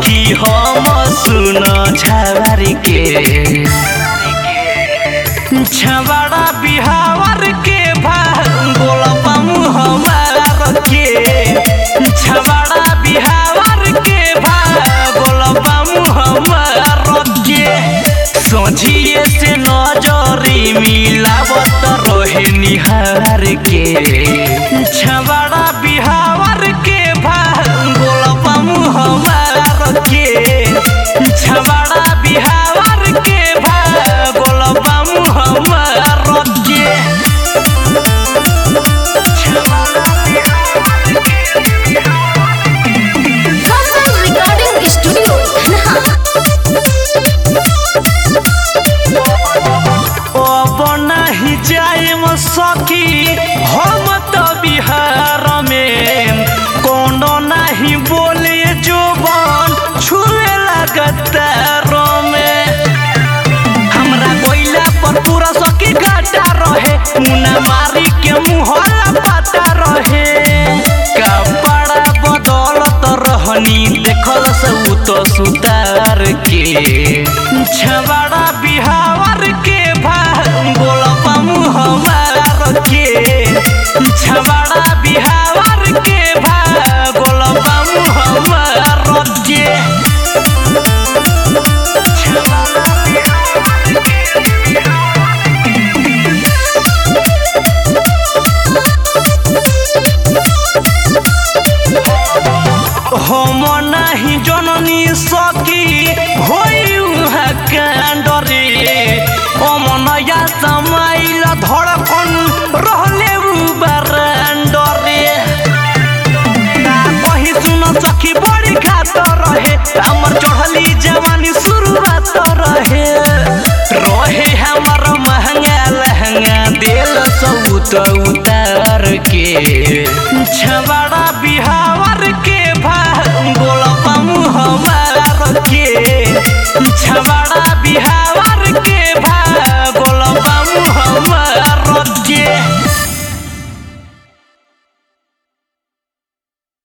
सखी हम सुन छावर के छबड़ा बिहावर के भांगोल पामू हमार के छबड़ा बिहावर के भांगोल पामू हमार के सोझिए से नजरी मिलावत रहे निहार के छबड़ा बिहावर के भांगोल पामू हमार के छबड़ा बिहावर के भांगोल पामू हमार के Hassan Recording Studio, Dhanha. अब नाही जाएम सखी हम तो बिहार में कोनो नहीं बोले जो बन छुए लगतार में हमरा कोइला पर पूरा सखी घाटा रहे मुना मारी के मुहला पता रहे कपड़ा बदलत रहनी देखल से उ तो सुतार के छबड़ा बिहावर के भांगोल पामू हमार के छबड़ा बिहावर के भांगोल पामू हमार के हम नाही जननी सकी होई उहाँ कांडरे अमनया समाइल धड़कन रहले उ बारांडरे का कही सुन सखी बड़ी खात रहे हमर चढ़ली जवानी शुरुआत रहे रहे हमर महंगा लहंगा दिल सौ तो उतार के छबा